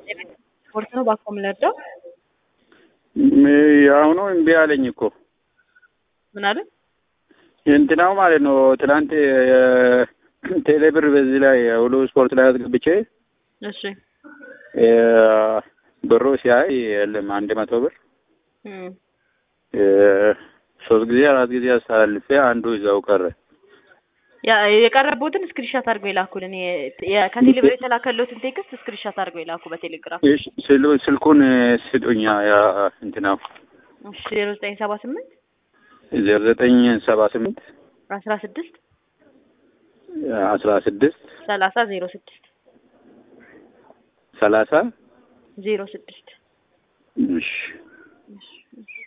ስፖርት ነው ባኮ የምንወደው የአሁኑ እምቢ አለኝ እኮ ምን አለ እንትናው ማለት ነው። ትናንት ቴሌብር በዚህ ላይ ሁሉ ስፖርት ላይ አስገብቼ እሺ ብሩ ሲያይ የለም አንድ መቶ ብር እም፣ ሶስት ጊዜ አራት ጊዜ አስተላልፌ አንዱ ይዛው ቀረ። ያ የቀረቡትን ስክሪንሻት አድርገው ይላኩልን። የ- ከቴሌብር የተላከለትን ቴክስት ስክሪንሻት አድርገው ይላኩ በቴሌግራም እሺ፣ ስል- ስልኩን ስጡኛ። ያ እንትናው እሺ ዜሮ ዘጠኝ ሰባ ስምንት ዜሮ ዘጠኝ ሰባ ስምንት አስራ ስድስት አስራ ስድስት ሰላሳ ዜሮ ስድስት ሰላሳ ዜሮ ስድስት እሺ እሺ እሺ